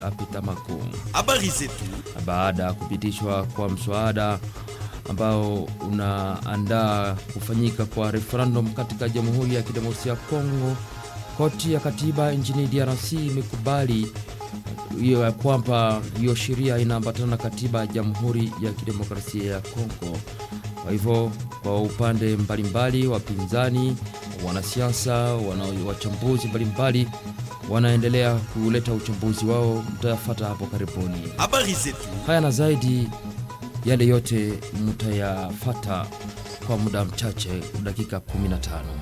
apita makuu. Habari zetu. Baada ya kupitishwa kwa mswada ambao unaandaa kufanyika kwa referendum katika Jamhuri ya Kidemokrasia ya Kongo, koti ya katiba nchini DRC imekubali hiyo ya kwamba hiyo sheria inaambatana na katiba ya Jamhuri ya Kidemokrasia ya Kongo. Kwa hivyo kwa upande mbalimbali, wapinzani, wanasiasa, wana wachambuzi mbalimbali wanaendelea kuleta uchambuzi wao, mtayafata hapo karibuni. Habari zetu. Haya na zaidi, yale yote mtayafata kwa muda mchache, dakika 15.